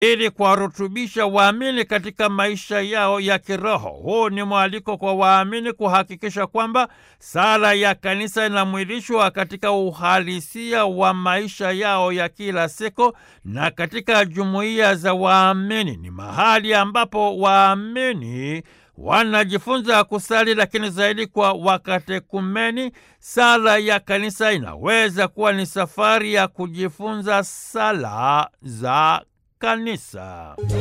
ili kuwarutubisha waamini katika maisha yao ya kiroho. Huu ni mwaliko kwa waamini kuhakikisha kwamba sala ya kanisa inamwilishwa katika uhalisia wa maisha yao ya kila siku na katika jumuiya za waamini. Ni mahali ambapo waamini wanajifunza kusali, lakini zaidi kwa wakatekumeni. Sala ya kanisa inaweza kuwa ni safari ya kujifunza sala za kanisa.